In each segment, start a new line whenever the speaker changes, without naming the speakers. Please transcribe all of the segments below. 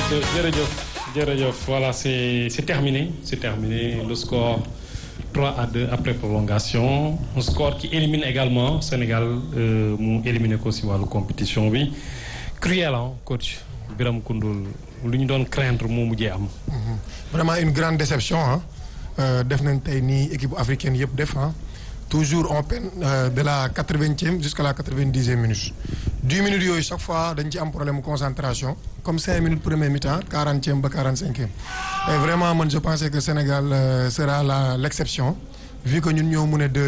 jërëjëf jërëjëf voilà c'est c'est terminé c'est terminé le score 3 à 2 après prolongation un score qui élimine également Sénégal mu éliminé ko si wàllu compétition bi cruel hein coach Biram Koundoul lu ñu doon craindre moo mujjee am.
vraiment une grande déception ah def nañ tey nii équipe africaine yëpp def ah toujours on peine de la quatre-vingtième jusqu'à la quatre-vingt-dixième minute dix minutes yooyu chaque fois dañ ci am problème concentration comme cinq minutes premier mi-temps quarantième ba quarante-cinquième et vraiment man je pensais que Sénégal sera la l'exception vu que ñun ñoo mun a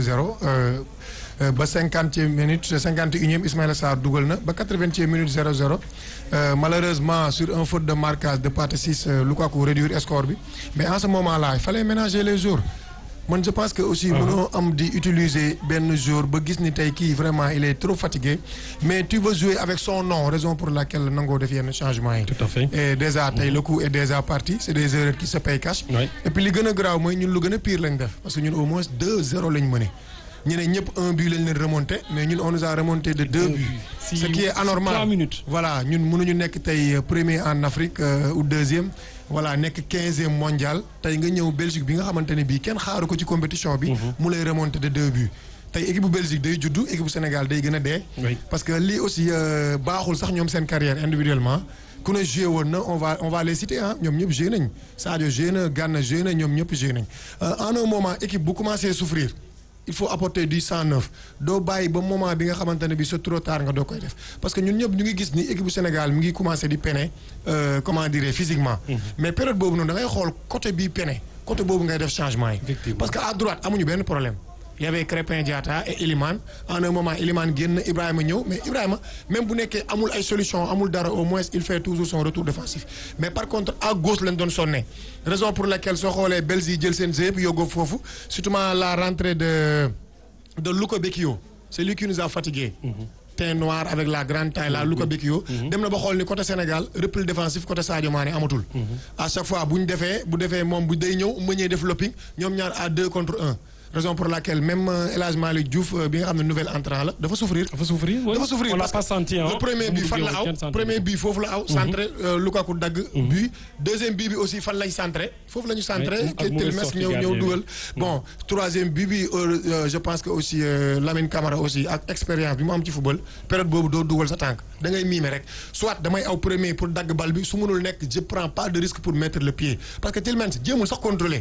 2-0 ba cinquantième minute cinquante et unième Ismaïla Sarr dugal na ba quatre-vingtième minute 0-0 malheureusement sur un faute de marquage de Pathé Ciss Lukaku réduire score bi mais en ce moment-là il fallait ménager les jours man je pense que aussi mënoo am di utiliser benn jour ba gis ni tey kii vraiment il est trop fatigué mais tu veux jouer avec son nom raison pour laquelle nangoo def yenn changement yi.
tout à fait
et déjà tey le coup est déjà parti c'est des erreurs qui se payent cash.
Oui.
et puis li gën a graaw mooy ñun lu gën a pire lañ def parce que ñun au moins 2-0 lañ mëne ñeneen ñëpp un but lañ leen remonté mais ñun on nous a remonté de deux buts.
Si-
ce qui est anormal
trois minutes.
voilà ñun mënuñu nekk tey premier en Afrique euh, ou deuxième voilà nekk quinzième mondial tey nga ñëw Belgique bi nga xamante ne bii kenn xaaru ko ci compétition bi. mu lay remonter de deux buts. tey équipe bu Belgique day juddu équipe bu Sénégal day gën a dee.
Oui.
parce que lii aussi euh, baaxul sax ñoom seen carrière individuellement ku ne joué woon na on va on va les citer ah ñoom ñëpp joué nañ Sadio joué na Gana joué na ñoom ñëpp joué nañ Euh, en un moment équipe bu commencé souffrir. il faut apporter du sang neuf doo bàyyi ba moment bi nga xamante ne bi c'est trop tard nga doo koy def parce que ñun ñëpp ñu ngi gis ni équipe bu Sénégal mi ngi commencer di peine euh, comment dire physiquement. mais période boobu noonu da ngay xool côté bii peine côté boobu ngay def changement yi.
Effectivement.
parce que à droite amuñu benn problème. il y avait Crépin Diatta et Elimane en un moment Elimane génn Ibrahima ñëw mais Ibrahima même bu nekkee amul ay solution amul dara au moins il fait toujours son retour défensif mais par contre à gauche lañ doon sonne raison pour laquelle soo xoolee Belgique jël seen yëpp yóbboo foofu surtout la rentrée de de Luka Bekio c'est lui qui nous a fatigué teint noir avec la grande taille là Luka Bekio dem na ba xool ni côté Sénégal repli défensif côté Sadio Mané amatul à chaque fois bu ñu defee bu defee moom bu day ñëw mëñee def lopping ñoom ñaar à deux contre un raison pour laquelle même euh, El Hadj Malick Diouf euh, bi nga xam ne nouvel entrant la dafa souffrir
dafa souffrir oui.
dafa souffrir
on l'a
parce
pas
que
senti hein.
le premier bi
Mu
fan la
duggee
aw
kenn senti
premier
ko.
bi foofu la aw centré euh, Lukaku dagg but deuxième bi bi aussi fan lañ centré foofu la ñu centré
Oui, ak
te
mauvaise
Télmès
sortie
ñëw
gardien
ñëw
bi.
dugal bon troisième bi bi euh, euh, je pense que aussi euh, Lamine Camara aussi ak expérience bi mu am ci football période boobu doo dugal sa tànk da ngay miime rek soit damay aw premier pour dagg bal bi su mënul nekk je prends pas de risque pour mettre le pied parce que Télmès jéemul sax contrôler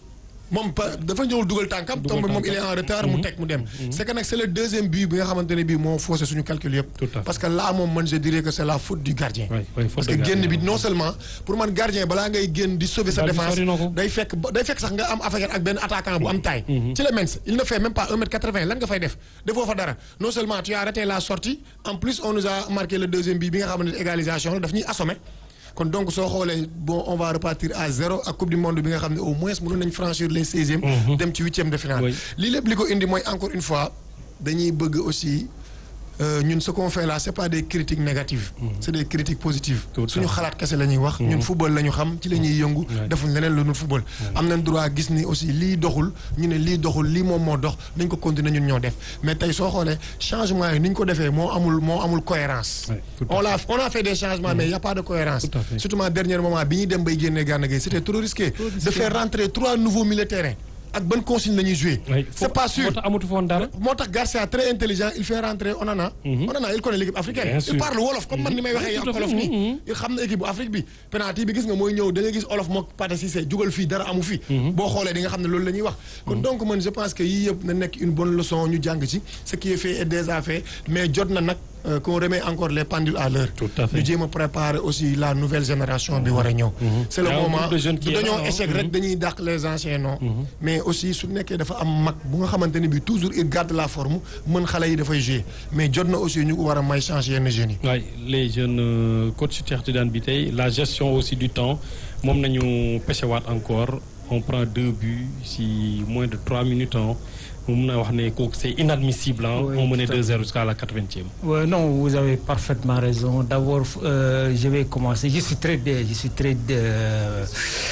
moom pa dafa ñëwul dugal tànkam
Dugal
tombe moom il est
tànkam.
en retard mu teg mu dem c'est que nag c'est le deuxième but bi nga xamante ne bii moo faussé suñu calcul yëpp
Tout à fait.
parce que là moom man je dirais que c'est la faute du gardien
Oui, oui, faute
parce
de
que génn
gardien.
bi non seulement pour man gardien balaa ngay génn di sauver sa
Bal bi
défense
sori na ko.
day fekk ba- day fekk sax nga am affaire ak benn attaquant bu am taille ci la mens il ne fait même pas 1 mètre 80 lan nga fay def defoo fa dara non seulement tu as raté la sortie en plus on nous a marqué le deuxième but bi nga xamante ne égalisation la daf ñuy assommé kon donc soo xoolee bon on va repartir à zéro ak coupe du monde bi nga xam ne au moins mënoon nañ franchir les seizièmes dem ci huitième de finale
Oui.
lii lépp li ko indi mooy encore une fois dañuy bëgg aussi euh, ñun ce qu'on fait là c'est pas des critiques négatives c'est des critiques positives
Tout à
suñu
fait.
xalaat kese la ñuy wax ñun football la ñu xam ci la ñuy yëngu defuñ leneen lu dul football am nañ droit gis ni aussi lii doxul ñu ne lii doxul lii moom moo dox nañ ko continuer ñun ñoo def mais tey soo xoolee changement yi ni ñu ko defee moo amul moo amul cohérence
Ouais, tout à
on l'a on a fait des changements mais il y a pas de cohérence
Tout à fait.
surtout à dernier moment bi ñuy dem bay génnee Gana Gueye c'était trop risqué de faire rentrer trois nouveaux milieux de terrain ak ban consigne la ñuy jouer
Oui,
c'est
faut-
pas sûr
moo tax amatu foon dara.
moo tax Garcia très intelligent il fait rentrer Onana. Onana il connaît l'équipe africaine.
Bien sûr.
il parle wolof comme man ni may waxee
Oui,
ak
tout à fait.
olof nii.
Mhm.
il xam na équipe bu Afrique bi penalty bi gis nga mooy ñëw da nga gis olof mook Pathé Cissé jugal fii dara amu fi. boo xoolee di nga xam ne loolu la ñuy wax. kon donc man je pense que yii yëpp na nekk une bonne leçon ñu jàng ci ce qui est fait est déjà fait mais jot na nag euh, qu'on remet encore les pendules à l'heure
Tout à fait.
ñu jéem a préparer aussi la nouvelle génération bi war a ñëw. c'est le
Il y a un
moment
groupe de jeunes qui
du
est
dañoo
là, hein.
échec rek dañuy dàq les anciens non. mais aussi su nekkee dafa am mag bu nga xamante ne bi toujours il garde la forme mën xale yi dafay jouer mais jot na aussi ñu ko war a may changer yenn jeunes yi.
Ouais, les jeunes euh, coach Cheikh Tidiane bi tey la gestion aussi du temps moom nañu pêchewaat encore on prend deux buts si moins de trois minutes hein. mun naa wax ne kooku c'est inadmissible hein.
Oui,
on menait
tout à
2-0 jusqu'à la 80e.
Ouais, non, vous avez parfaitement raison. D'abord, euh, je vais commencer. Je suis très, dé- je suis très euh,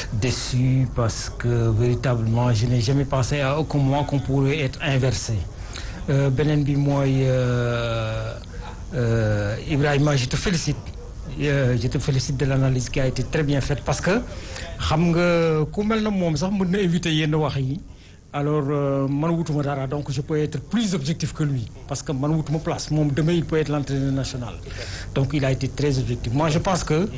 déçu parce que véritablement, je n'ai jamais pensé à aucun moment qu'on pourrait être inversé. Euh, beneen bi mooy euh, euh, Ibrahima je te félicite euh, je te félicite de l'analyse qui a été très bien faite parce que xam nga ku mel na moom sax mën na éviter yenn wax yi alors euh, man wutuma dara donc je peux être plus objectif que lui parce que man wutuma place moom demain il peut être l'entraîneur national donc il a été très objectif moi je pense que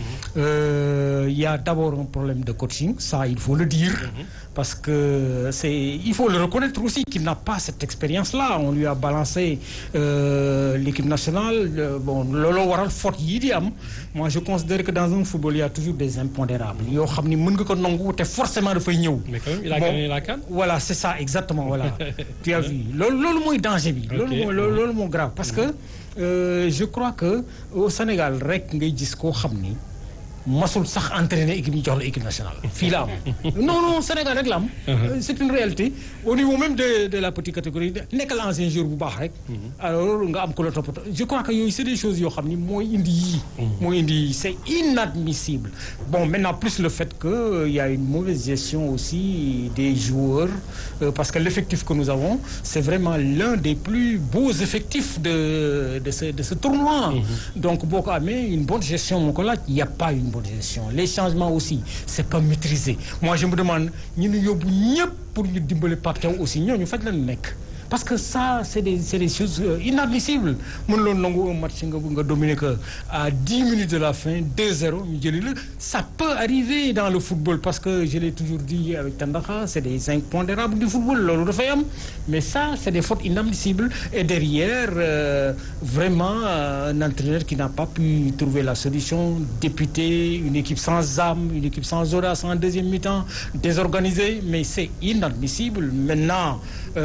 euh, il y a d'abord un problème de coaching ça il faut le dire parce que c'est il faut le reconnaître aussi qu'il n'a pas cette expérience-là on lui a balancé euh, l'équipe nationale euh, bon looloo waral faute yii di am moi je considère que dans un football il y a toujours des impondérables yoo xam ni mën nga ko nangu te forcément dafay ñëw
mais quand même il a
Bon.
gagné la CAN.
voilà c'est ça exactement voilà tu as vu loolu loolu mooy danger bi loolu
Ok.
mooy loolu loolu moo grave parce que euh, je crois que au Sénégal rek ngay gis koo xam ni masul sax entraîner équipe ñu jox la équipe nationale fii la am non non Sénégal rek la am Euh, c'est une réalité au niveau même de de la petite catégorie nekkal ancien joueur bu baax rek alors nga am ko la toppatoo je crois que yooyu c'est des choses yoo xam ni mooy indi yii mooy indi yii c'est inadmissible bon maintenant plus le fait que euh, il y a une mauvaise gestion aussi des joueurs euh, parce que l'effectif que nous avons c'est vraiment l'un des plus beaux effectifs de de ce de ce tournoi donc boo ko amee une bonne gestion moo ko laaj il y a pas une bonne gestion les changements aussi c'est pas maîtrisé moi je me demande ñu ñu yóbbu ñëpp pour ñu dimbali Pape Thiaw aussi ñooñu faj la nekk parce que ça c'est des c'est des choses euh, inadmissibles mën loon nangu un match nga nga dominer que à dix minutes de la fin 2-0 ñu jëli la ça peut arriver dans le football parce que je l'ai toujours dit avec Tandakha c'est des impondérables du football loolu dafay am mais ça c'est des fautes inadmissibles et derrière euh, vraiment euh, un entraîneur qui n'a pas pu trouver la solution député une équipe sans âme une équipe sans audace en deuxième mi-temps désorganisée mais c'est inadmissible maintenant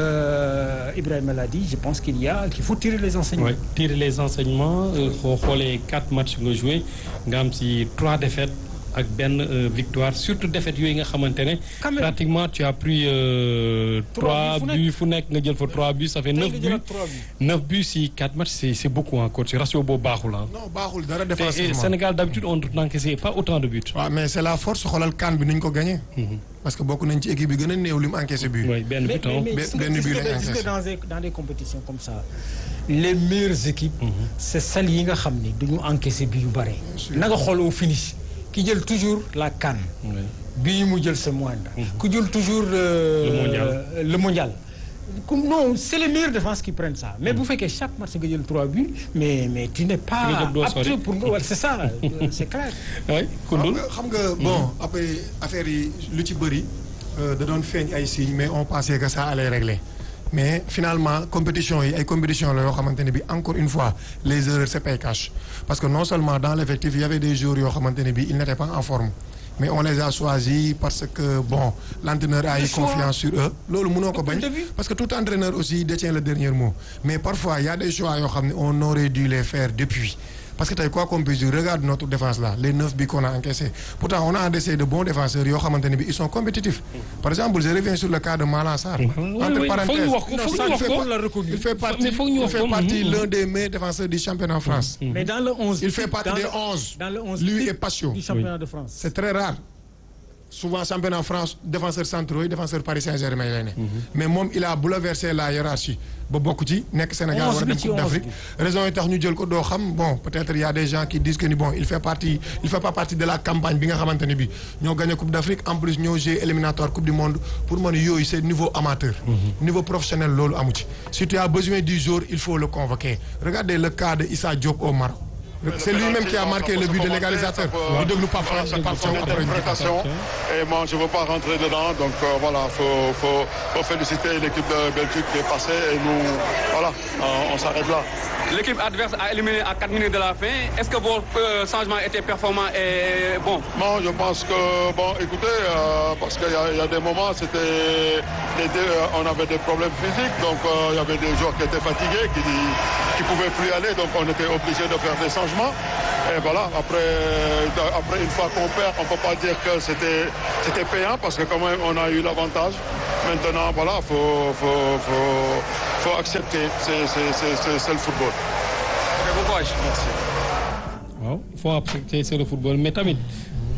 euh, Ibrahima l'a dit je pense qu'il y a qu'il faut tirer les enseignements
Ouais, tirer les enseignements xoo xoolee quatre matchs nga joué nga am ci trois défaites ak benn euh, victoire surtout défaites yooyu nga xamante ne
Quand même.
pratiquement tu as pris euh,
Trois
trois
buts fu nekk.
buts fu nekk nga jël fa trois buts ça fait
Tey
neuf
nga
buts
jëlaat trois buts.
neuf buts si quatre matchs c'est c'est beaucoup encore ci ratio boobu baaxul ah
non baaxul dara
te
défensivement
Sénégal d'habitude on n'encaissait pas autant de buts
waaw mais c'est la force xoolal CAN bi ni ñu ko gagné. parce que bokk nañ ci équipe bi gën a néew li mu encaissé but.
oui benn
mais
but ah
mais mais
Ben-
gis nga-
benn
gis
but
nga-
lañ
gis nga
encaissé.
dans des dans des compétitions comme ça les meilleures équipes. c'est celles yi nga xam ni duñu encaisser bi yu bare.
sûr.
na nga xool au finish ki jël toujours la CAN.
Oui.
bii mu jël c'est moindre. ku jël toujours. euh,
Le mondial.
le mondial. Comme non c'est les meilleures défenses qui prennent ça mais bu fekkee chaque match nga jël trois buts mais mais tu n'es pas
nga jóg doo sori.
apte pour nga wala c'est ça euh, c'est clair.
oui
xam
Koundoul
nga xam nga bon après affaire yi lu ci bëri euh, da doon feeñ ay signes mais on pensait que ça allait régler mais finalement compétition yi ay compétition la yoo xamante ne bi encore une fois les erreurs se paient cash parce que non seulement dans l'effectif il y avait des joueurs yoo xamante ne bi ils n'étaient pas en forme mais on les a choisis parce que bon l'entraîneur a eu
Le choix.
confiance sur eux loolu mënoo ko bañ
Depuis le début.
parce que tout entraîneur aussi détient le dernier mot mais parfois il y a des choix yoo xam ne on aurait dû les faire depuis parce que tey quoi qu'on puisse dire regarde notre défense là les neuf buts qu'on a encaissés pourtant on a encaissé de bons défenseurs yoo xamante ne bi ils sont compétitifs par exemple je reviens sur le cas de Malang Sarr
oui,
entre
oui,
parenthèses
foog ñu wax ko,
non,
foog
ça,
ñu
il
wax
fait
ko.
pas-
On l'a reconnu.
il fait partie
Mais foog ñu
il
wax
fait
ko.
partie
Mhm.
l'un des meilleurs défenseurs du championnat en France
mais dans le 11
il fait partie
dans
des
le-
11
dans le 11
lui
type
et Patio
du championnat de France.
c'est très rare souvent championnat France défenseur centraux yi défenseur Paris Saint-Germain lay ne mais moom il a bouleversé la hiérarchie ba bokk ci nekk Sénégal
Onze
war a
bi
dem
ci
Coupe
onze
d'Afrique raison yi tax ñu jël ko doo xam bon peut-être il y a des gens qui disent que ni bon il fait partie il fait pas partie de la campagne bi nga xamante ne bi ñoo gagné Coupe d'Afrique en plus ñoo joué éliminatoire Coupe du Monde pour man yooyu c'est niveau amateur niveau professionnel loolu amu ci si tu as besoin du jour il faut le convoquer regardez le cas de Issa Diop au Maroc c'est lui-même qui a marqué le but de l'égalisateur ñu déglu Pape
Voilà,
Thiaw
c'est
Pape
son
Thiaw après ñu
interprétation. Et moi, je ne veux pas rentrer dedans. Donc euh, voilà, il faut, faut, faut féliciter l'équipe de Belgique qui est passée. Et nous, voilà, on, on s'arrête là.
L'équipe adverse a éliminé à 4 minutes de la fin. Est-ce que vos euh, changements étaient performants et bons
Bon, je pense que, bon, écoutez, euh, parce qu'il y, a- il y a des moments, c'était, des- des- euh, on avait des problèmes physiques, donc euh, il y avait des joueurs qui étaient fatigués, qui ne pouvaient plus aller, donc on était obligé de faire des changements. Et voilà, après, euh, après une fois qu'on perd, on ne peut pas dire que c'était, c'était payant, parce que quand même, on a eu l'avantage. Maintenant, voilà, il faut, faut, faut, faut accepter, c'est, c'est, c'est, c'est- c'est le football.
Ok, bon courage.
Merci.
waaw il faut accepter c'est le football mais tamit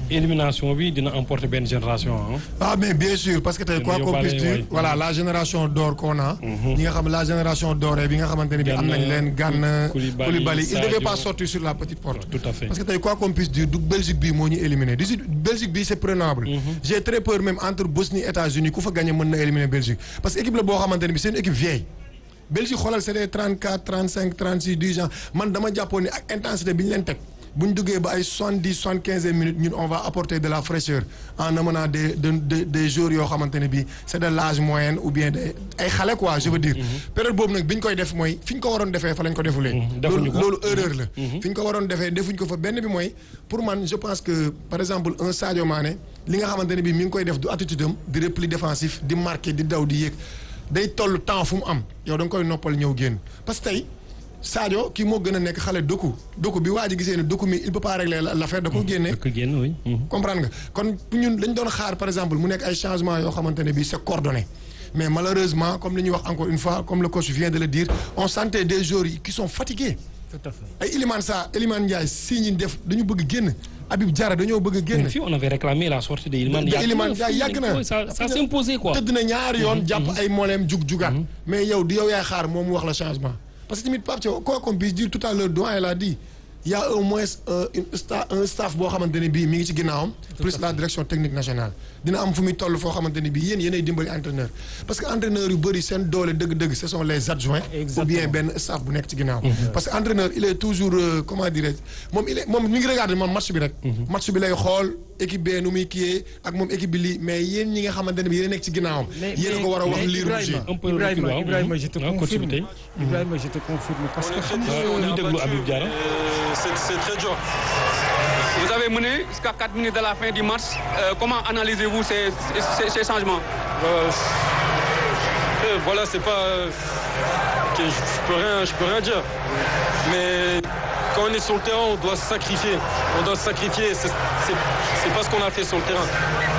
élimination bi dina emporter benn génération ah.
ah mais bien sûr parce que tey quoi qu'on puisse dire voilà la génération d'or qu'on a ñi nga xam la génération dorée bi nga xamante ne bi am nañ leen Gana Koulibaly il devait pas sortir sur la petite porte
tout à fait
parce que tey quoi qu'on puisse dire du Belgique bi moo ñu éliminé du Belgique bi c'est prenable j'ai très peur même entre Bosnie États-Unis ku fa gagné mën na éliminer Belgique parce que équipe la boo xamante ne bi c'est une équipe vieille Belgique xoolal c'est des 34 35 36 10 ans man dama jàppoon ni ak intensité bi ñu leen teg bu ñu duggee ba ay soixante dix soixante quinze minutes ñun on va apporter de la fraîcheur en amenant des des des joueurs yoo xamante ne bii c'est de l'âge moyen ou bien des ay xale quoi je veux dire. période boobu nag bi ñu koy def mooy fi ñu ko waroon defee fa lañ ko defulee.
defuñu ko
loolu erreur la. fi ñu ko waroon defee defuñ ko fa benn bi mooy pour man je pense que par exemple un Sadio Mané li nga xamante ne bii mi ngi koy def du attitude am di repli défensif di marquer di daw di yéeg day toll temps fu mu am yow da nga koy noppal ñëw génn parce que tey. Sadio kii moo gën a nekk xale doku doku bi waa ji gisee ne doku mi il peut pas régler l'affaire da ko génne.
da ko génne oui.
comprendre nga kon ñun lañ doon xaar par exemple mu nekk ay changements yoo xamante ne bii c'est coordonné mais malheureusement comme li ñuy wax encore une fois comme le coach vient de le dire on sentait des joueurs qui sont fatigués.
tout à fait
ay Iliman Sa Iliman Ndiaye si ñi def dañu bëgg génn Habib Diarra dañoo bëgg a génn.
fii on avait réclamé la sortie de Iliman
de Iliman Ndiaye yàgg na
ça ça s'imposait quoi.
tëdd na ñaari yoon jàpp ay mooleem jug jugaat. mais yow di yow yaay xaar moom mu wax la changement. parce que tamit Pape Thiaw quoi qu'on puisse dire tout à l'heure doyen l'a dit il y a au moins euh, une sta un staff boo xamante ne bii mi ngi ci ginnaawam. plus la direction technique nationale. dina am fu muy toll foo xamante ne bii yéen yéenay dimbali entraîneur parce que entraîneur yu bëri seen doole dëgg-dëgg ce sont les adjoints. ou bien benn staff bu nekk ci ginnaaw. parce que entraîneur il est toujours euh, comment dirais-je moom il est moom mi ngi regarder moom match bi rek. match bi lay xool équipe bee nu muy kiiyee ak moom équipe bi lii mais yéen ñi nga xamante ne bii yéen a nekk ci ginnaawam. yéen a ko war a wax lii rouge.
Ibrahima Ibrahima je te confirme Ibrahima je te confirme parce que xam nga
ñu déglu Habib Diarra.
c'est très dur.
Vous avez mené jusqu'à 4 minutes de la fin du match. Euh, comment analysez-vous ces, ces, ces changements
euh, euh, Voilà, c'est pas. je peux rien, je peux rien dire. Mais quand on est sur le terrain, on doit se sacrifier. On doit se sacrifier. C'est pas ce qu'on a fait sur le terrain.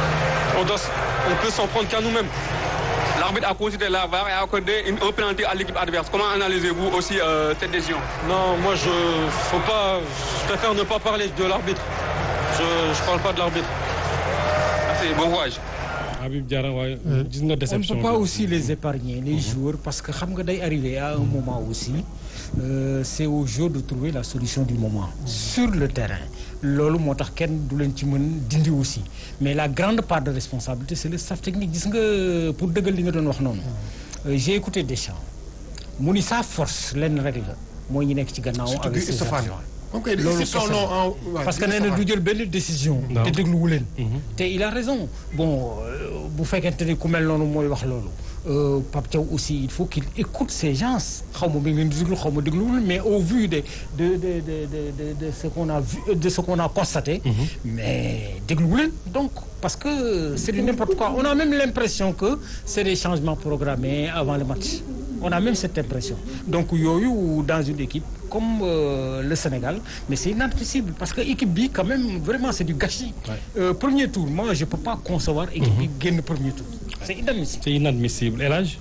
On doit, on peut s'en prendre qu'à nous-mêmes.
L'arbitre a considéré la VAR et a accordé une, un penalty à l'équipe adverse. Comment analysez-vous aussi euh, cette décision
Non, moi je, faut pas, je préfère ne pas parler de l'arbitre. Je, je parle pas de l'arbitre.
Merci, bon courage.
Habib Diarra waaye gis nga
on ne
déception
peut pas aussi les épargner les joueurs parce que xam nga day arriver à un moment aussi euh, c'est aux joueurs de trouver la solution du moment sur le terrain loolu moo tax kenn du leen ci mën dindi aussi mais la grande part de responsabilité c'est le staff technique gis nga pour dëggal li nga doon wax noonu j'ai écouté Deschamps mu ni sa force lenn rek la mooy ñi nekk ci gannaaw avec ses adjoints
moom kay
loolu
c'est son nom en
parce que nee na du jël benn décision te dégluwu leen te il a raison bon bu fekkente ni ku mel noonu mooy wax loolu Pape Thiaw aussi il faut qu'il écoute ces gens xaw ma bi ngeen di déglu xaw ma dégluwul mais au vu de de de de de de ce qu'on a vu de ce qu'on a constaté mais dégluwu leen donc parce que c'est du n'importe quoi on a même l'impression que c'est des changements programmés avant le match on a même cette impression donc yooyu dans une équipe comme euh, le Sénégal mais c'est inadmissible parce que équipe bi quand même vraiment c'est du gâchis euh, premier tour moi je peux pas concevoir équipe bi génn premier tour c'est inadmissible
c'est inadmissible El Hadj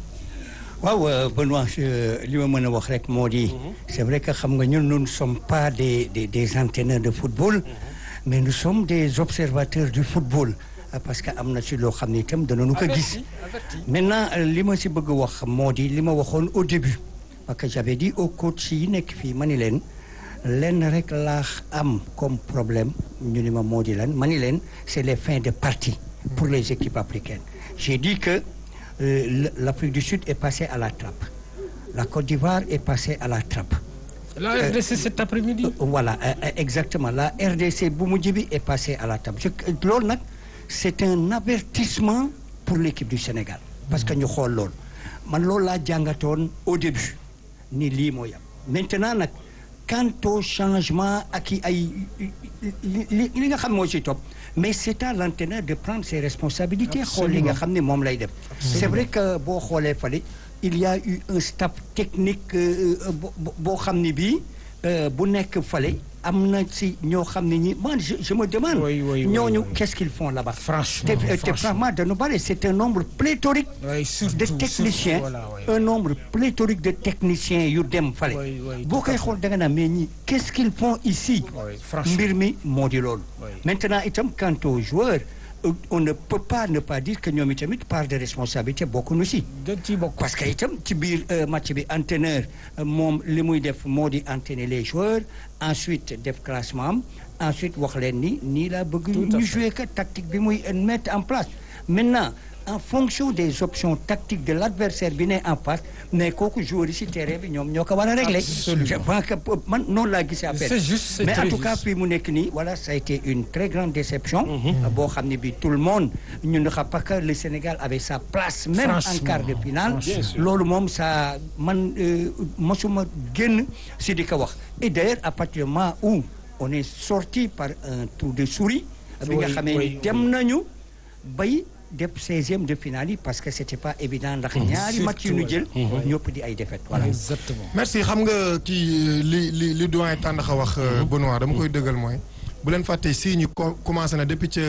waaw Benoît li ma mën a wax rek moo di c'est vrai que xam nga ñun nous ne sommes pas des des des entraîneurs de football mais nous sommes des observateurs du football parce que am na ci loo xam ne itam danañu ko gis maintenant li ma si bëgg a wax moo di li ma waxoon au début parce que j'avais dit au coach yi nekk fii ma ni leen lenn rek laa am comme problème ñu ni ma moo di lan ma ni leen c'est les fins de partie pour les équipes africaines j'ai dit que euh, l'Afrique du Sud est passée à la trappe la Côte d'Ivoire est passée à la trappe
la RDC cet après-midi
voilà euh, exactement la RDC bu mujj bi est passée à la trappe loolu nag c'est un avertissement pour l'équipe du Sénégal parce que ñu xool loolu man loolu laa jàngatoon au début ni lii mooy am maintenant nag quant au changement ak i ay li li nga xam moo ci topp mais c'est à l'entraîneur de prendre ses responsabilités xool li nga xam ne moom lay def c'est vrai que boo xoolee fale il y a eu un staff technique boo xam ne bii bu nekk fale am na si ñoo xam ne ñi man je je me demande.
Oui, oui, oui,
ñooñu
oui.
qu'est-ce qu'ils font là-bas.
Franchement,
te te
franchement.
franchement dañu bari c'est un nombre pléthorique.
Oui, surtout,
de techniciens
surtout, voilà, oui.
un nombre pléthorique de techniciens yu dem fale.
Oui, oui,
boo
tout à
koy
fait.
xool da nga naan mais ñi qu'est-ce qu'ils font ici.
Oui, franchement.
mbir mi moo di loolu.
Oui.
maintenant itam quant aux joueurs euh, on ne peut pas ne pas dire que ñoom itamit part de responsabilité bokkuñu si.
dañ ciy bokk.
parce que itam ci biir euh, match bi entraîneur euh, moom li muy def moo di entraîner les joueurs ensuite def classement am ensuite wax leen ni nii laa bëgg
Tout à
ñu
fait.
jouer que tactique bi muy euh, mettre en place maintenant en fonction des options tactiques de l'adversaire bi ne en face mais kooku joueur yi si terrain bi ñoom ñoo ko war a régler
Absolument.
je pense que euh, man noonu laa gisee affaire
C'est juste, c'est
mais en
très
tout cas
juste.
fii mu nekk nii voilà ça a été une très grande déception boo xam ne bi tout le monde ñu ne xam pas que le Sénégal avait sa place même en
Franchement,
quart de finale
franchement. Bien
sûr.
loolu moom ça man euh, mosuma génn si di ko wax et d'ailleurs à partir du moment où on est sorti par un trou de souris bi nga
Oui,
xamee
oui,
ni dem nañu bay def seizième de finale yi parce que c'était pas évident ndax ñaari match yu ñu jël ñëpp di ay défaites voilà
exactement.
merci xam nga kii li li li doyen Tandakha wax Benoît dama koy dëggal mooy bu leen fàtte si ñu co- commencé na depuis ca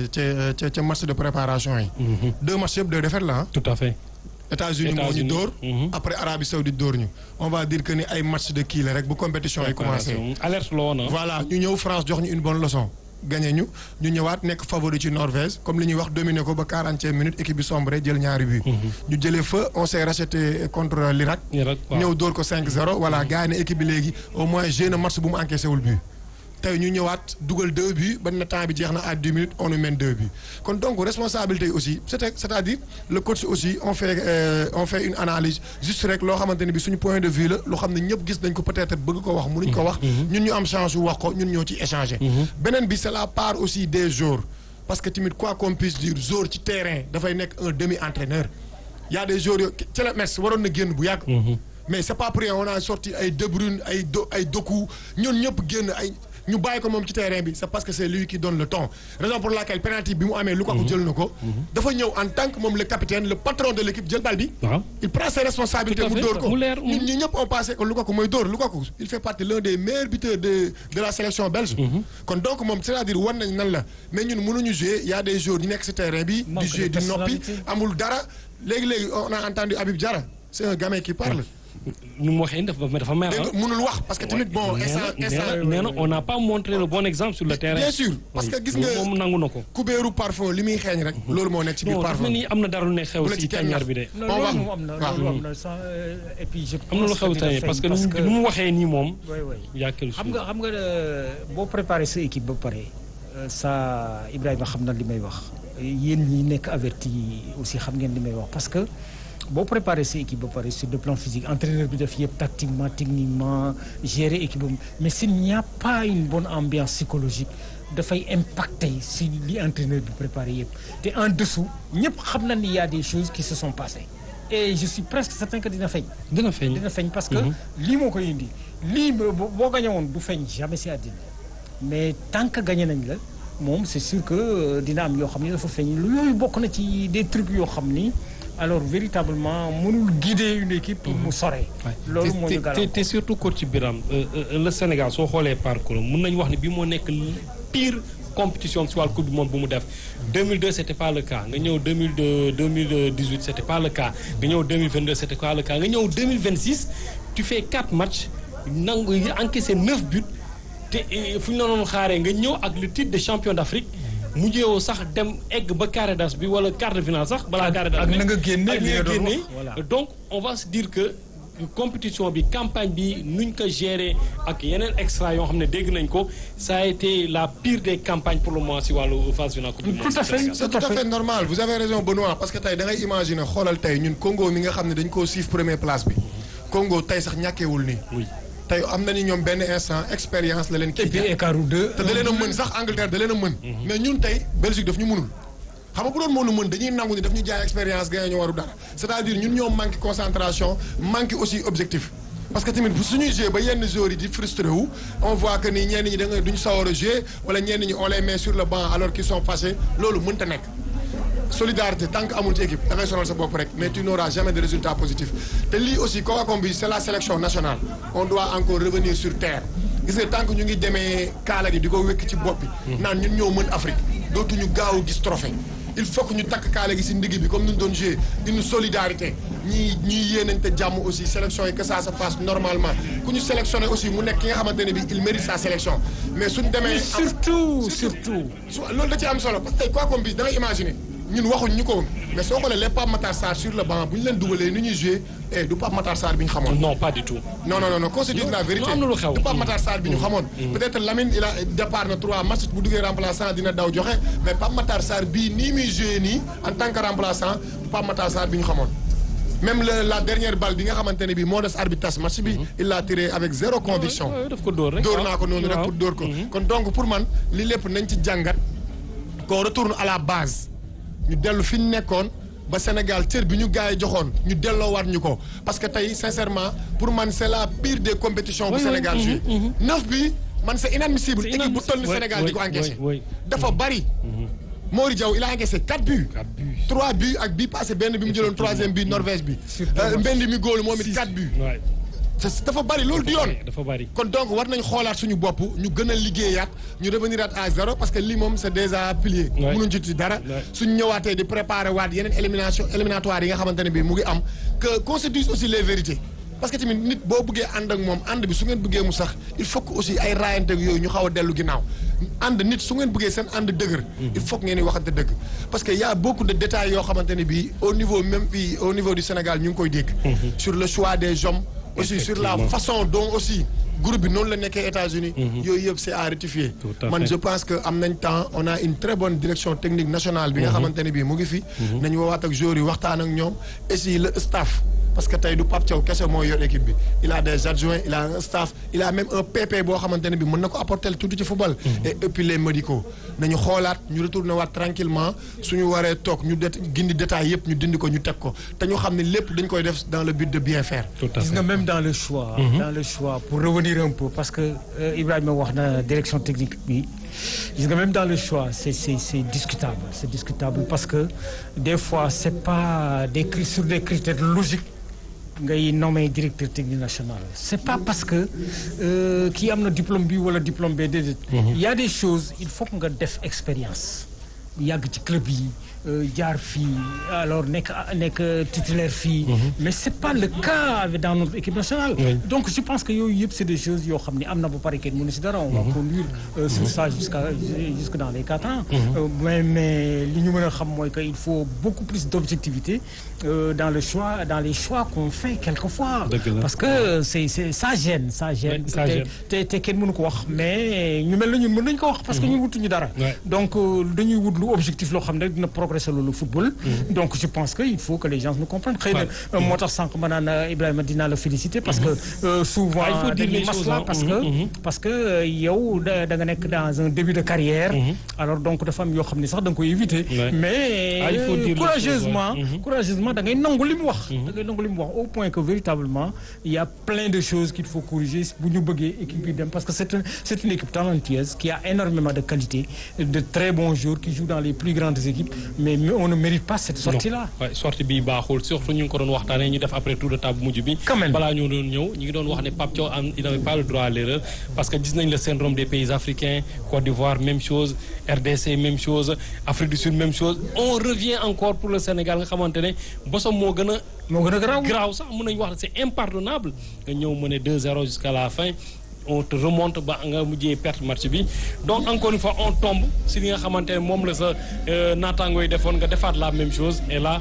ca ca ca match de préparation yi. deux matchs yëpp deux défaites la ah.
tout à fait.
États-Unis moo ñu
États-Unis.
dóor.
Mhm.
après Arabie Saoudite dóor ñu. on va dire que ni ay match de kii la rek bu compétition yi commencé.
alerte la woon ah.
voilà ñu ñëw France jox ñu une bonne leçon. gagné ñu ñu ñëwaat nekk favori ci Norvège comme li ñuy wax dominé ko ba 40e minute équipe bi sombre jël ñaari but. ñu jëlee fa on s'est racheté contre l'Irak.
Irak, waaw.
ñëw dóor ko 5-0 voilà gars yi ne équipe bi léegi au moins joué na match bu mu encaissé wul but. tey ñu ñëwaat dugal deux buts ba na temps bi jeex na à 10 minutes on nous mène deux buts kon donc responsabilité yi aussi c'est c'est-à-dire le coach aussi on fait euh, on fait une analyse juste rek loo xamante ne bi suñu point de vue la loo xam ne ñëpp gis nañ ko peut-être bëgg ko wax mënuñ ko wax ñun ñu am chance yu wax ko ñun ñoo ci échanger beneen bi c'est la part aussi des joueurs parce que tamit quoi qu'on puisse dire joueur ci terrain dafay nekk un demi-entraîneur y a des joueurs yoo ci la Metz waroon na génn bu yàgg mais c'est pas pour rien on a sorti ay De Bruyne ay do ay Doku ñun ñëpp génn ay ñu bàyyi ko moom ci terrain bi c'est parce que c'est lui qui donne le ton raison pour laquelle penalty bi mu amee Lukaku jël na ko dafa ñëw en tant que moom le capitaine le patron de l'équipe jël bal bi
waaw.
il prend ses responsabilités
Tout à
mu
fait.
dóor ko
Mu leer,
ñun ñi ñëpp on pensait que Lukaku mooy dóor Lukaku il fait partie l'un des meilleurs buteurs de de la sélection belge kon donc moom c'est-à-dire war nañ nan la mais ñun mënuñu jouer y a des joueurs yu nekk ci terrain bi di
Manque
jouer
de
di noppi
personnalité.
amul dara léegi-léegi on a entendu Habib Diarra c'est un gamin qui parle
nu mu waxee dafa dafa mer
dégg
ah.
nga mënul wax parce que tamit bon
nee
instant
na
instant
nee na on n'a pas montré le bon exemple sur le terrain.
bien sûr parce que gis nga
moom nangu na ko.
kubéeru parfum li muy xeeñ rek loolu moo nekk ci biir
non dafa
parfum
mel ni am na dara lu ne xew
Bu la
si
ci kenn
tàññar
nax.
bi de.
non
On va-
loolu moom am na
waaw.
loolu am na sans euh, et puis je
am na lu
pense
xew
que
tey
dina
parce que
feeñ
nu mu waxee nii moom.
oui oui
y a quelque
xam
chose.
nga xam nga euh, boo préparé sa équipe ba pare euh, ça Ibrahima xam na li may wax yéen ñi nekk averti aussi xam ngeen li may wax parce que boo préparé sa équipe ba pare sur le plan physique entraîneur bi def yëpp tactiquement techniquement gérer équipe am mais s'il n'y a pas une bonne ambiance psychologique dafay impacter si li entraîneur bi préparé yëpp te en dessous ñëpp xam na ni y a des choses qui se sont passées et je suis presque certain que dina feeñ
dina feeñ.
dina feeñ parce que lii moo koy indi lii boo boo gañe woon du feeñ jamais si àddina mais tant que gagné nañ la moom c'est sûr que euh, dina am yoo xam ni dafa feeñ lu yooyu bokk na ci des trucs yoo xam ni alors véritablement mënul guider une équipe pour mu sore loolu moo ñu
te te
gàllankoor
te surtout coach Biram euh, euh, le Sénégal soo xoolee parcours am mën nañu wax ne bi moo nekk pire compétition si wàllu coupe du monde bu mu def 2002 c'était pas le cas nga ñëw 2002 2018 c'était pas le cas nga ñëw 2022 c'était pas le cas nga ñëw 2026 tu fais 4 matchs nangu encaissé 9 buts te eh, fu ñu la doon xaaree nga ñëw ak le titre de champion d'Afrique mujjeewoo sax dem egg ba carré d'as bi wala quart de finale sax balaa carré d'as
ak
bi
na nga génne
ak
li
li
nga
nga
doon
génne
wax, voilà.
donc on va se dire que compétition bi campagne bi nuñ ko gérer ak yeneen extra yoo xam ne dégg nañ ko ça a été la pire des campagnes pour le moment si wàllu phase finale coupe du monde
Tout à fait.
Sénégal.
c'est tout à fait normal vous avez raison Benoît parce que tey da ngay imaginer xoolal tey ñun Congo mi nga xam ne dañ koo siif première place bi Congo tey sax ñàkkeewul nii
oui
tey am na ni ñoom benn instant expérience la leen
et
kii
puis
jox.
écart ou deux
te da leen a mën sax Angleterre da leen a mën mais ñun tey Belgique daf ñu mënul xam nga bu doon moo nu mën dañuy nangu ni daf ñu jaay expérience gagné ñu waru dara c'est-à-dire ñun ñoo manqué concentration manqué aussi objectif parce que tamit bu suñuy jouer ba yenn joueurs yi di frustré wu on voit que ni ñenn ñi da nga duñ sawar a jouer wala ñenn ñi on les met sur le banc alors qu'ils sont fâchés loolu mënta nekk solidarité tant que amul ci équipe da ngay sonal sa bopp rek mais tu n'auras jamais de résultat positif te lii aussi Coacom bi c'est la sélection nationale on doit encore revenir sur terre gis nga tant que ñu ngi demee kaala gi di ko wékk ci bopp bi naan ñun ñoo mën Afrique dootuñu gaaw a gis trophée il faut que ñu takk kaala gi si ndigg bi comme ni ñu doon jouer une solidarité ñii ñii yéenañte jàmm aussi sélection yi que ça se passe normalement ku ñu sélectionné aussi mu nekk ki nga xamante ne bi il mérite sa sélection mais suñ demee am-
surtout surtout
su loolu da ci am solo parce que tey quoi comme bi da ngay imaginer ñun waxuñ ñu ko mais soo xoolee les Pape Matar Sarr sur le banc bu ñu leen dugalee ni ñuy jouer eh du Pape Matar Sarr bi ñu xamoon.
non pas du tout.
non non non non qu'on se dise la vérité
am na lu xew.
du Pape Matar Sarr bi ñu xamoon. peut-être Lamine il a départ na trois matchs bu duggee remplaçant dina daw joxe mais Pape Matar Sarr bii nii muy jouer nii en tant que remplaçant du Pape Matar Sarr bi ñu xamoon. même le, la dernière balle bi nga xamante ne bii moo des arbitre tas match bi. il l'a tiré avec zéro conviction.
waaw daf ko dóor rek.
dóor naa ko noonu rek
waaw.
pour dóor ko kon donc pour man li lépp nañ ci jàngat qu'on retourne à la base ñu dellu fi ñu nekkoon ba Sénégal cër bi ñu gars yi joxoon ñu delloowaat ñu ko parce que tey sincèrement pour man c'est la pire des compétitions bu
Oui, oui,
Sénégal
mhm,
joué
mhm.
neuf bi man c'est inadmissible
C'est
équipe bu
inadmissible.
toll ni
Oui,
Sénégal
oui,
di ko encaissé
oui, oui.
dafa bari Mori Diaw il a encaissé quatre buts
Quatre buts.
trois buts ak bii passé benn bi mu jëloon troisième bi Norvège bi
Surtout
Euh, Mbendi mi góolu moom it quatre buts
waay
C'est- dafa bari loolu du yoon
dafa bari.
kon donc war nañ xoolaat suñu bopp ñu gën a liggéeyaat ñu revenir à zéro parce que lii moom c'est déjà plié.
Ouais.
mënuñ ci ci dara.
Ouais.
suñu ñëwaatee di préparer waat yeneen élimination éliminatoire yi nga xamante ne bii mu ngi am que qu'on se dise aussi les vérités. parce que tamit nit boo bëggee ànd ak moom ànd bi su ngeen bëggee mu sax il faut que aussi ay raayante ak yooyu ñu xaw a dellu ginnaaw ànd nit su ngeen bëggee seen ànd dëgër. il faut que ngeen di waxante dëgg. parce que y a beaucoup de détails yoo xamante ne bii au niveau même fii au niveau du Sénégal ñu ngi koy dégg. sur le choix des hommes. aussi sur la
Effectivement.
façon dont aussi groupe bi noonu la nekkee États-Unis yooyu yëpp c'est à rectifier
Tout à
man
fait.
je pense que am nañ temps on a une très bonne direction technique nationale bi nga xamante ne bii mu ngi fi nañu woowaat ak joueurs yi waxtaan ak ñoom et si le staff parce que tey du Pape Thiaw kese moo yor équipe bi il a des adjoints il a un staff il a même un PP boo xamante ne bi mën na ko apporter tuuti ci football et et puis les médicaux nañu xoolaat ñu retourner waat tranquillement suñu waree toog ñu det gindi détails yëpp ñu dindi ko ñu teg ko te ñu xam ne lépp dañ koy def dans le but de bien faire
tout à
gis
fait.
nga même dans le choix. dans le choix pour revenir un peu parce que euh, Ibrahima wax na direction technique bi gis nga même dans le choix c'est c'est c'est discutable c'est discutable parce que des fois c'est pas des cri- sur des critères logiques ngay nommer directeur technique national c'est pas parce que euh, kii am na diplôme bi wala diplôme bi déedéet. il y a des choses il faut que nga def expérience yàgg ci club yi euh, jaar fii alors nekk nekk titulaire fii. mais c'est pas le cas avec- dans notre équipe nationale.
Oui.
donc je pense que yooyu yëpp c'est des choses yoo xam ne am na ba pare kenn mënu si dara. on va conduire euh, sur ça jusqu'à jusque dans les quatre ans. Euh, mais mais li ñu mën a xam mooy que il faut beaucoup plus d'objectivité euh, dans le choix dans les choix qu'on fait quelquefois.
Dëgg la.
parce que c'est c'est ça gêne ça gêne.
Ouais, ça
te
gêne.
te te kenn mënu ko wax mais ñu mel na ñun mën nañu ko wax. parce que ñun wutuñu dara.
Ouais.
donc euh, dañuy wut lu objectif loo xam ne dina progresser loolu football. donc je pense que il faut que les gens nous comprennent. xëy na
Ouais.
euh, moo tax sànq ma naan euh, Ibrahima dinaa la féliciter parce que euh, souvent
Ah, il faut dire
dañuy
les choses,
masla
hein.
parce
Mhm,
que
mhm.
parce que euh, yow da da nga nekk dans un début de carrière. alors donc dafa am yoo xam ne sax da nga koy éviter.
Ouais.
mais
Ah, il faut dire les
courageusement
choses, ouais. Mhm.
courageusement da ngay nangu li mu wax. da ngay nangu li mu wax au point que véritablement il y a plein de choses qu'il faut corriger bu ñu bëggee équipe bi dem parce que c'est un c'est une équipe talentueuse qui a énormément de qualité de très bons joueurs qui jouent dans les plus grandes équipes mais on ne mérite pas cette sortie là.
waaye sortie bi baaxul surtout ñu ngi ko doon waxtaanee ñu def après tour de table mujj bi.
Quand même.
balaa ñoo doon ñëw ñu ngi doon wax ne Pape Thiaw am il n'avait pas le droit à l'erreur parce que gis nañ le syndrome des pays africains Côte d'Ivoire même chose RDC même chose Afrique du Sud même chose on revient encore pour le Sénégal nga xamante ne bosom moo gën a.
moo gën a garaaw.
graaw sax mën nañu wax ne c'est impardonnable nga ñëw mener 2-0 jusqu'à la fin on te remonte ba nga mujjee perte match bi donc encore une fois on tombe si li nga xamante ne moom la sa euh, naataangoo yi defoon nga defaat la même chose et là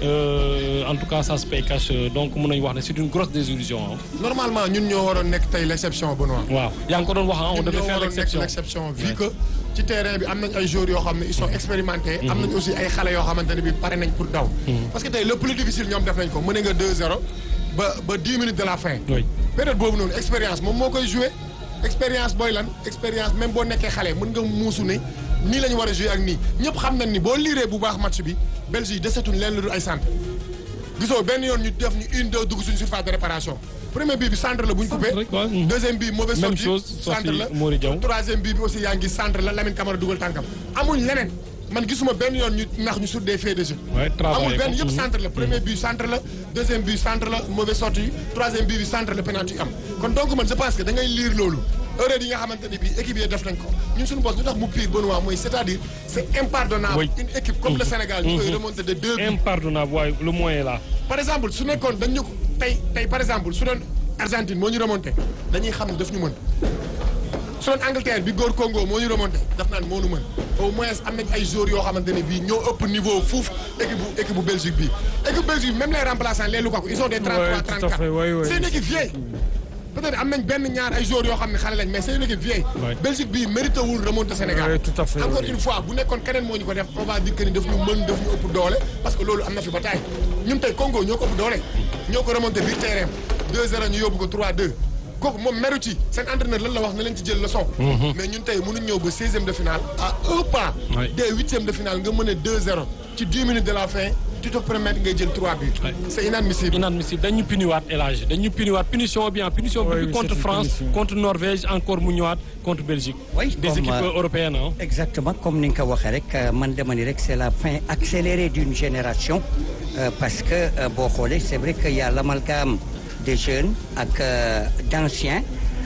euh, en tout cas ça se paye cash donc mën nañu wax ne c'est une grosse désillusion ah.
normalement ñun ñoo waroon nekk tey l'exception Benoît
waaw yaa ngi ko doon wax ah on
ñun
devait
ñoo
faire
waroon nekk
l'exception
l'exception vu que ci terrain bi am nañ ay joueurs yoo xam ne ils sont expérimentés am nañ aussi ay xale yoo xamante ne bi pare nañ pour daw parce que tey le plus difficile ñoom def nañ ko mën nga 2-0 ba ba 10 minutes de la fin
Oui.
période boobu noonu expérience moom moo koy jouer expérience booy lan expérience même boo nekkee xale mën nga muusu ne nii la ñu war a jouer ak nii ñëpp xam nañ ni boo liiree bu baax match bi Belgique desetuñ leen lu dul ay centre gisoo benn yoon ñu def ñu une deux dugg suñu surface de réparation premier bii bi centre la bu ñu coupé
rek, ouais. Mhm.
deuxième bii mauvaise
Même
sortie
chose,
centre
sortie
la
Mori Diaw.
troisième bii bi aussi yaa ngi centre la Lamine Camara dugal tànkam amuñ leneen man gisuma benn yoon ñu nax ñu sur des faits de jeu
Ouais, travailler
amul benn
ko.
yëpp
Mhm.
centre la premier but centre la deuxième but centre la mauvaise sortie troisième but bi centre la penalty am kon donc man je pense que da ngay lire loolu erreur yi nga xamante ne bii équipe yi def nañ ko ñun suñu boss ñu tax mu pire Benoît mooy c'est-à-dire c'est impardonnable
Oui.
une équipe comme le Sénégal ñu koy remonter de deux buts
impardonnable waaye le moyen est là.
par exemple su nekkoon dañ ñu ko tey tey par exemple su doon Argentine moo ñu remonté dañuy xam ne daf ñu mën su doon Angleterre bi góor Congo moo ñu remonté daf naan moo ñu mën au moins am nañ ay joueurs yoo xamante ne bii ñoo ëpp niveau fuuf équipe bu équipe bu Belgique bi équipe Belgique bi même les remplaçants les Lukaku ils ont des 33
Ouais, tout à
34
fait, ouais, ouais.
c'est une équipe vieille peut-être am nañ benn ñaar ay joueurs yoo xam ne xale lañ mais c'est une équipe vieille
Ouais.
Belgique bii mérité wul remonter Sénégal
Ouais, tout à fait,
encore
ouais.
une fois bu nekkoon keneen moo ñu ko def on va dire que ni daf ñu mën daf ñu ëpp doole parce que loolu am na fi ba taay ñun tey Congo ñoo ko ëpp doole ñoo ko remonté biir terrain 2-0 ñu yóbbu ko 3-2 kooku moom meru ci seen entraîneur lan la wax na leen ci jël leçon mais ñun tey mënuñ ñëw ba 16e de finale à un pas
Ouais.
des huitièmes de finale nga mën a 2-0 ci 10 minutes de la fin tu te permets ngay jël 3 buts
Ouais.
c'est inadmissible
inadmissible dañu puniwaat élage dañu puniwaat punition bien punition
Oui,
bi
oui,
contre
c'est une
France
punition.
contre Norvège encore mu ñëwaat contre Belgique.
Oui,
des
comme,
équipes
euh,
européennes ah.
exactement comme ni nga ko waxee rek euh, man dama ni rek c'est la fin accélérée d'une génération euh, parce que euh, boo xoolee c'est vrai qu'il y a l'amalgame des jeunes ak euh, d'anciens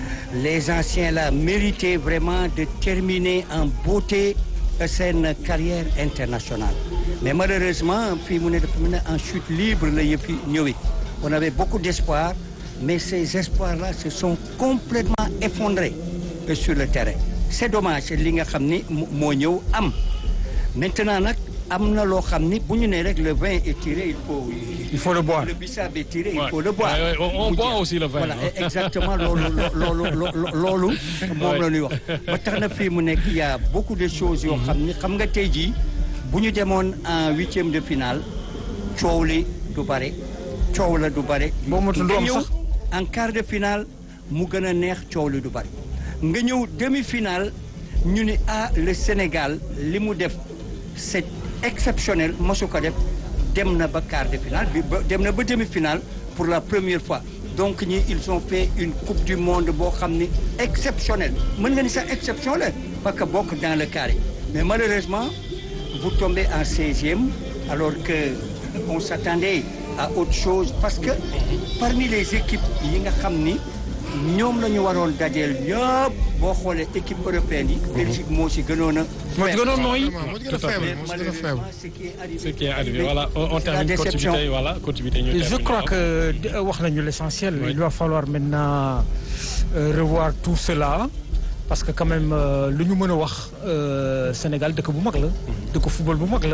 les anciens là méritaient vraiment de terminer en beauté euh, seen carrière internationale mais malheureusement fii mu ne dafa mu ne en chute libre la yëpp yi ñëwee on avait beaucoup d'espoir mais ces espoirs là se sont complètement effondrés euh, sur le terrain c'est dommage li nga xam ni mo- moo ñëw am maintenant nag am na loo xam ni bu ñu nee rek le vin est tiré il faut
Il faut le boire.
le bissap est tiré il
Ouais.
faut le boire
Ouais, ouais, on- on
Mu
boit
jeex.
aussi le vin,
voilà
hein.
exactement loolu loolu loolu loolu moom la ñuy wax ba tax na fii mu nekk il y a beaucoup de choses yoo xam ni xam nga tey jii bu ñu demoon en huitième de finale coow li du bare coow la du bare
Boo motul du
nga
am
ñëw
sax.
en quart de finale mu gën a neex coow li du bare nga ñëw demi-finale ñu ni ah le Sénégal li mu def c'est exceptionnel mosu ko def dem na ba quart de finale bi ba dem na ba demi-finale pour la première fois donc ñi ils ont fait une coupe du monde boo xam ni exceptionnelle mën nga ni sax exception la parce que bokk dans le carré mais malheureusement vous tombez en 16e alors que on s'attendait à autre chose parce que parmi les équipes yi nga xam ni ñoom la ñu waroon dajeel ñëpp boo xoolee équipe européenne yi Belgique moo si gënoon a
moo ci gënoon nooy
Vraiment, moo ci gën a
Tout à fait.
faible moo ci gën a faible
malheureusement ce qui est arrivé
ce qui est arrivé voilà on, on
c'est la
termine
déception
continuité voilà continuité ñu
Et je
termine.
crois que euh, wax nañu l'essentiel.
Oui.
Il va falloir maintenant euh, revoir tout cela parce que quand même euh, lu ñu mën a wax euh, Sénégal dëkk bu mag la. dëkk football bu mag la.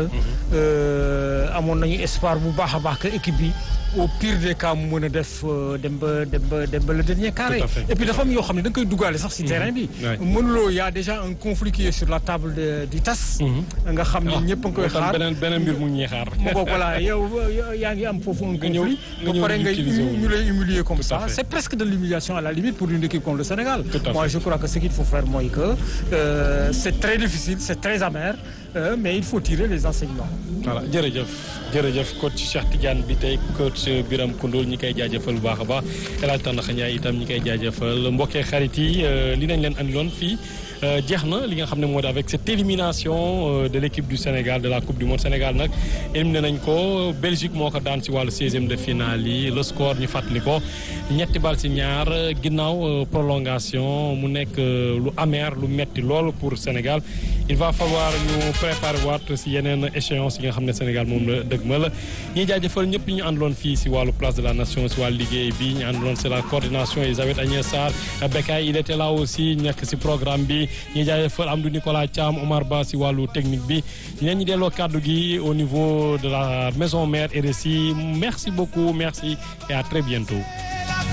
Euh, amoon nañu espoir bu baax a baax que équipe bi au pire des cas mu mën a def euh, dem ba dem ba dem ba le dernier carré.
Tout à fait.
et puis dafa am yoo xam ne da nga koy duggaale sax ci terrain bi.
Ouais.
mënuloo y a déjà un conflit qui est sur la table de, du TAS. nga xam ne ñëpp a ngi koy
moo tax
xaar.
beneen beneen mbir mu ñuy xaar.
mu bokk voilà yow yow yaa ngi am foofu un
Nga ñëw-
conflit
nga
ba
ñëw
pare nga
utiliser wu.
ñu lay humilier comme
Tout à
ça
fait.
c'est presque de l'humiliation à la limite pour une équipe comme le Sénégal
Tout à
moi
fait.
je crois que ce qu'il faut faire mooy que euh, c'est très difficile c'est très amer euh, mais il faut tirer les enseignements
voilà jërëjëf jërëjëf coach Cheikh Tidiane bi tey coach Biram Koundoul ñi koy jaajëfal bu baax a baax El Hadj Tandakha Ndiaye itam ñi koy jaajëfal mbokkee xarit yi euh, li nañ leen andiloon fii euh, jeex na li nga xam ne moo di avec cette élimination euh, de l'équipe du Sénégal de la Coupe du Monde Sénégal nag éliminé nañ ko Belgique moo ko daan si wàllu 16e de finale yi le score ñu fàttali ko ñetti bal si ñaar ginnaaw euh, prolongation mu nekk euh, lu amer lu metti lool pour Sénégal il va falloir ñu préparer waat si yeneen échéance yi nga xam ne Sénégal moom la dëgmal ñuy jaajëfal ñëpp ñu àndaloon fii si wàllu place de la nation si wàllu liggéey bi ñu àndaloon c'est la coordination Elisabeth Agnès Sarr Bekay il était là aussi nekk si programme bi ñuy jaajëfal Amdou Nicolas Thiam Omar Ba si wàllu technique bi ñeen ñi delloo kàddu gi au niveau de la maison mère RSI merci beaucoup merci et à très bientôt